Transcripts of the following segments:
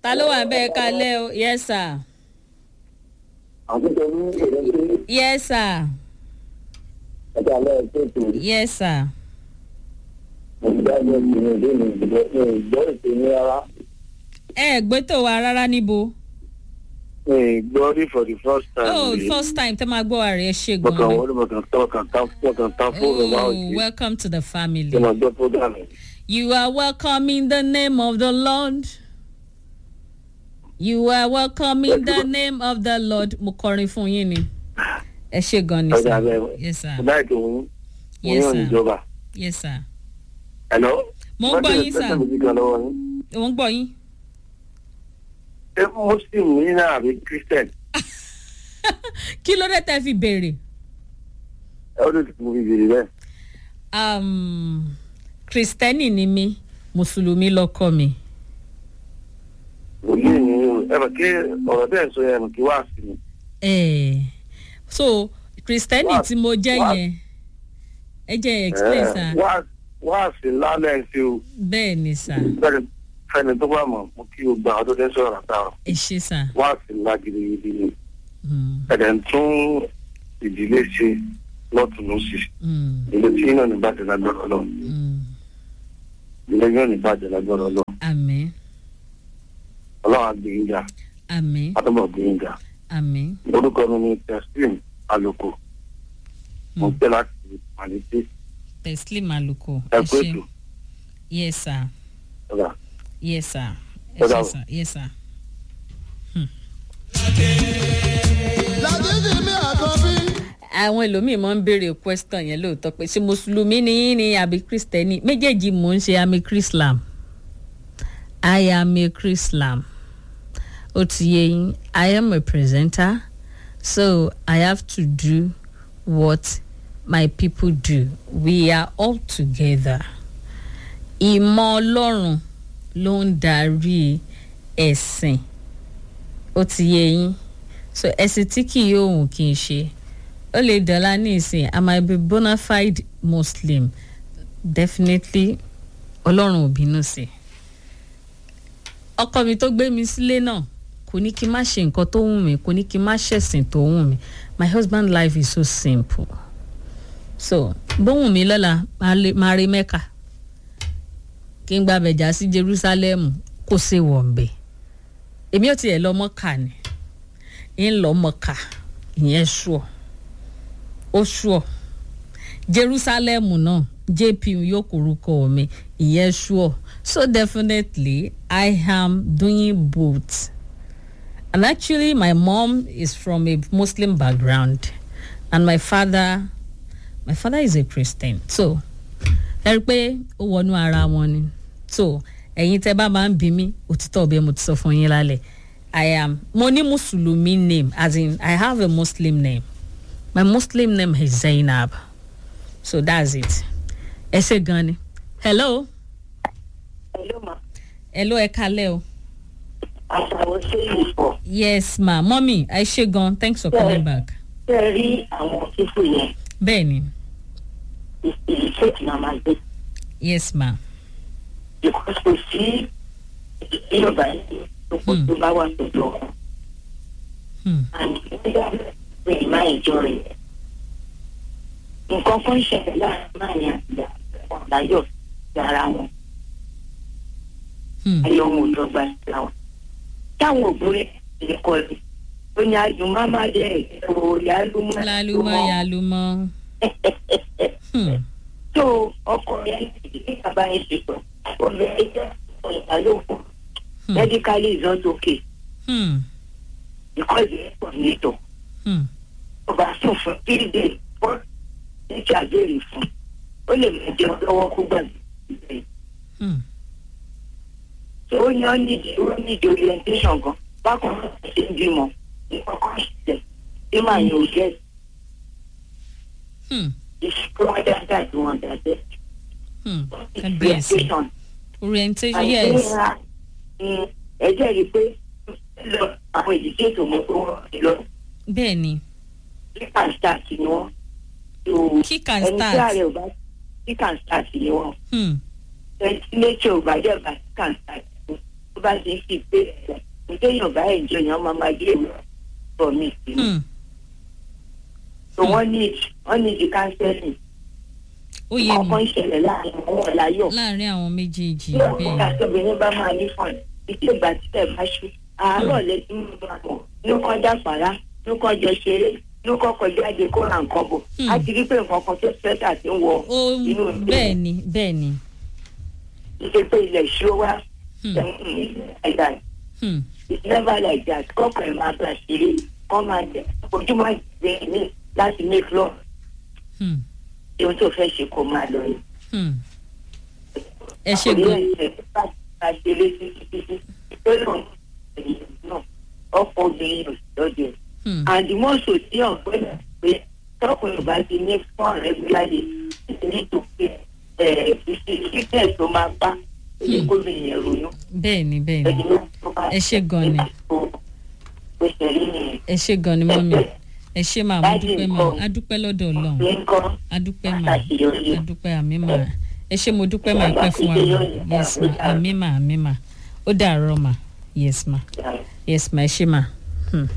ta ló wà bẹ́ẹ̀ kalẹ́ o yes sir àtúntò ní ìrẹsì yes sir ẹ̀ka alẹ́ ètò yes sir ìdájọ́ ìrìn ìdí mi ìgbọ́ ìgbọ́ ètò ní rárá. ẹ ẹ gbé tó wa rárá níbo mi gbọ́ rí for the first time. oh rí. first time tẹ́ máa gbọ́ wa rẹ̀ ṣe mo kàn gan-an wọ́n ní mo kàn tán mo kàn tán mo kàn tán fóònù máa ń oh ṣe welcome to the family kí mo gbọ́ program yìí. you are welcome in the name of the lord you are welcome in the name of the lord mo kọrin fún yín ni ẹ ṣe gan ni ọjà sir bẹ́ẹ̀ yes sir mo láì tó wọ́n Yes, wọ́n yàn sir. níjọba. yes sir hello. Mo ń gbọ́ yín, sir. sir. mo ti kan lọ́wọ́ yín. òun gbọ́ yín ṣé muslim yín náà àbí christian kí ló dé tẹ́ fi béèrè ẹ ó lè ti mo fi bèrè bẹ́ẹ̀. um, kristẹni ni mí mùsùlùmí lọkọ mi òye ni ẹ bẹ̀ kí ọ̀rọ̀ bẹ́ẹ̀ sọ yẹn kí wá sí mi. Eh, so kristẹni Wá- tí mo jẹ́ wá- yẹn ẹ jẹ́ explain sir wá wá sí lálẹ́ ṣe o bẹ́ẹ̀ ni sir bẹ́ẹ̀ fẹ́ni tó bá mọ̀ mo kí o gba àwọn tó dé sọ̀rọ̀ àtàwọn ẹ ṣe sir wá sí ńlá gidigidi ni Mm, ẹ̀dẹ̀ ń tún ìdílé ṣe lọ́tún lọ́sì mm, ìdílé tí iná ní bàjẹ́ lágbára lọ mm. ìdílé yóò ní bàjẹ́ lágbára lọ àmín ọlọ́run àgbéyìnjà àmín àtọ́bọ̀ àgbéyìnjà àmín orúkọ mi ni teslim aloko mo Mm. pẹ́ láti màlété teslim aluko ẹ ẹ̀kọ́ ṣe ètò yes sir ọ̀gá yes sir ẹ Ó ṣe dàbọ̀. sir yes sir. Láti mi àkọ́bí. àwọn ẹlòmíín máa ń béèrè question yẹn lóòótọ́ pé ṣé mùsùlùmí ni yín ni àbí kristẹni méjèèjì mò ń ṣe àmì krislam i am a krislam ó ti yé yín i am a presenter so i have to do what my people do we are all together ìmọ̀ ọlọ́run ló ń darí ẹ̀sìn ó ti yé yín so ẹ̀sìn tí kì yóò hùn kì í ṣe ó lè dọ̀la ní ìsìn i might be bona fide muslim definitely ọlọ́run ò bínú sí i ọkọ mi tó gbé mi sílé náà kò ní kí n má ṣe nǹkan tó wù mí kò ní kí n má ṣẹ̀sìn tó wù mí my husband life is so simple so bóhùn mi lọ́la máa lè- máa rí mẹ́ka kí n gba bẹ̀jà sí jerusalem kó ṣe wọ̀nbẹ̀ èmi ò tiẹ̀ lọ mọ́kà ni ń lọ mọ́kà ìyẹn ṣùọ́ ó ṣùọ́ jerusalem náà jp yóò korúkọ mi ìyẹn ṣùọ́ so definitely i am doing both and actually my mom is from a muslim background and my father my father is a christian so ẹ rí i pé ó wọnú ara wọn ni so ẹ̀yin tẹ́ bá máa ń bí mi òtítọ́ ọ̀bẹ mo ti sọ fún yín lálẹ́ i am mo ní mùsùlùmí name as in i have a muslim name my muslim name is zainab so that's it ẹ ṣe gan ni hello Hello ma, hello ẹ kalẹ́ o àṣàwọ̀ ṣe ìpọ̀. yes ma mọ́mí ẹ ṣe gan thanks for coming back Ṣé ẹ rí àwọn fífò yẹn? bẹ́ẹ̀ ni Ìlú ṣèkì náà máa gbé. yes ma Because kò sí ìjọba yìí tó kó tó bá wà pẹ̀lú ọkàn. hmm. And nígbà rẹ̀ máa ìjọ rẹ̀. Nǹkan kan ṣẹlẹ̀ láàrin máa ní àtìgbà ọ̀dáyọ̀ sí ara wọn. Hmm. Ayọ̀ wọn ò dọ́gba síra wọn. Táwọn òbúrẹ́ lè kọ́ ẹ̀. Ó ní àjùmọ́ máa jẹ́ ìṣòro ìyálùmọ́. lálùmọ́ yálùmọ́ hmm. tó ọkọ rẹ ní bàbá yẹn ti pọ̀ ọ̀rẹ́ ẹjẹ́ ìbálòpọ̀ Hmm. medically is not okay Hmm. because ẹ pọ̀ nítọ̀ Hmm. ọba sùn fún three days four ní kí àgbèrè fún ó lè mẹjọ lọ́wọ́ kó gbàgbé Hmm. tó ó yan nídìí ó nídìí orientation gan bákan náà ṣe ń bímọ nǹkan kan ṣẹlẹ̀ tí màá yàn ó jẹ́ Hmm. ìṣúná dáadáa tí wọ́n dáadáa Hmm. kábíyèsí orientation. orientation yes ẹ jẹ́ rí i pé lọ àwọn ìdíje ètò mọ́ tó wọ́n ti lọ bẹ́ẹ̀ ni kíkà start ni wọ́n Kick and ẹni tí start. ààrẹ ò bá kíkà start ni wọ́n Hmm. ẹni tí nature ò bá jẹ́ bá kíkà start ni tó bá bá ti ń fi pé ẹ̀ nítorí yorùbá ẹ̀jọ̀ yẹn máa máa gé ìwé ọ̀rọ̀ mi sí i Hmm. so wọ́n ní wọ́n ní di counseling ó yé mi ọkàn ìṣẹ̀lẹ̀ láàrin àwọn ọ̀làyọ̀ láàrin àwọn méjèèjì tí ọkùnrin bẹ́ẹ̀ àti obìnrin bá máa ní fún ìdí ìgbà tí ẹ bá ṣú àárọ̀ lẹ́tún papọ̀ ló kọ́ dàpàrà ló kọ́ jọ ṣeré ló kọ́ kọjá jáde kó ra nǹkan bọ̀ Hmm. á ti rí pé nǹkan kan tó fẹ́tà ti ń wọ ó inú ìgbé bẹ́ẹ̀ ni bẹ́ẹ̀ ni ìṣe pé ilẹ̀ ṣó wá Hmm. like that Hmm. it's never like that kọ́kọ́ ẹ̀ máa gbà ṣeré kọ́ máa jẹ ojúmọ́ ìgbé ní láti make love Hmm. ohun tó fẹ́ ṣe kó máa lọ yìí. Hmm. ẹ ṣe gan ọkọ obìnrin yóò lọ́dẹ̀ Hmm. àdìmọ́sọ tí ọ̀gbẹ́ni pé tọkùnrin bá ti ní fún rẹ́gúlárì nítorí fífẹ́ tó máa bá èyí kó lè yẹn ronú bẹ́ẹ̀ ni bẹ́ẹ̀ ni Ẹ ṣé gan ni. ẹ ṣe gan ni mọ́mí ẹ ṣe máa mo dúpẹ́ mà á dúpẹ́ lọ́dọ̀ ọlọ́run á dúpẹ́ mà á dúpẹ́ àmì mà ẹ ṣe mo dúpẹ́ mà pẹ́ fún wa mà yes mà àmì mà àmì mà ó dàárọ̀ mà yes mà yes mà ẹ ṣe mà. Hmm.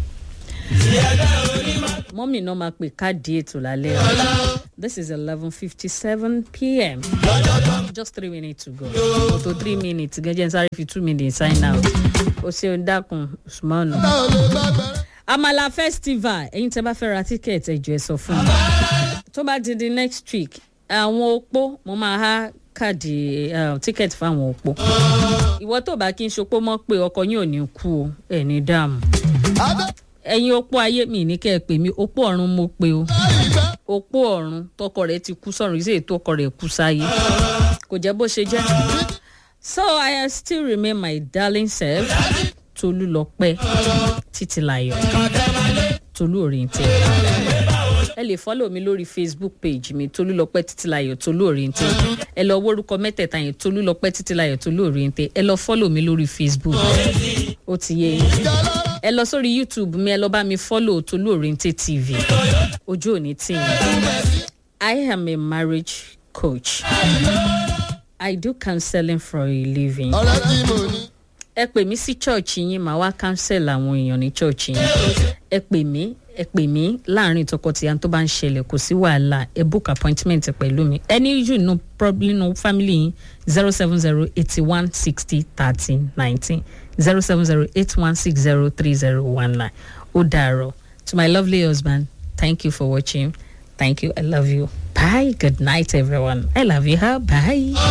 mọ́mí náà máa pè káàdì ètò lálẹ́ o this is eleven fifty seven pm just three minutes to go to three minutes gẹ́gẹ́ ń sáré fi two minutes sign out o ṣeun dákun usman amala festival ẹ̀yin tẹ́ bá fẹ́ ra tíkẹ́ẹ̀tì ẹ̀jọ̀ ẹ̀ sọ fún mi tó bá di di next week àwọn opó mo máa há káàdì eh, tíkẹ́ẹ̀tì fáwọn opó ìwọ tó bá kí n ṣopó mọ́ pé ọkọ yín ò ní kú o ẹ̀ ní dààmú ẹ̀yin opó ayé mi ní kẹ́ ẹ pè mí opó ọ̀run mo pe o opó ọ̀run tọkọ rẹ̀ ti kú sọ̀run ìṣe ètò ọkọ rẹ̀ kú sáyé kò jẹ́ bó ṣe jẹ́ so i still remain my darling self tolúlọpẹ́ títílayọ̀ tolú òrìǹtẹ̀ ẹ lè fọ́lọ̀ mi lórí facebook page mi tolúlọpẹ́ títílayọ̀ tolú òrìǹtẹ̀ ẹ lọ wórúkọ mẹ́tẹ̀ẹ̀ta yẹn tolúlọpẹ́ títílayọ̀ tolú òrìǹtẹ̀ ẹ lọ fọ́lọ̀ mi lórí facebook ó ti yé yín ẹ lọ sórí youtube mi ẹ lọ bá mi fọ́lọ̀ tolú òrìǹtẹ̀ tv ojú òní tì yín i am a marriage coach i do counseling for a living ọ̀rẹ́ tí mo ní. ẹ pè mí sí chọ́ọ̀chì yín màá wá cancel àwọn èèyàn ní chọ́ọ̀chì yín ẹ pè mí ẹ pè mí láàrin tọkọtìyà tó bá ń ṣẹlẹ̀ kò sí wàhálà ẹ book appointment pẹ̀lú mi ẹni yù nù probably nù family yín zero seven zero eighty one sixty thirty nineteen zero seven zero eight one six zero three zero one nine ó dàárọ̀ to my lovely husband thank you for watching thank you i love you bye good night everyone i love you huh? bye.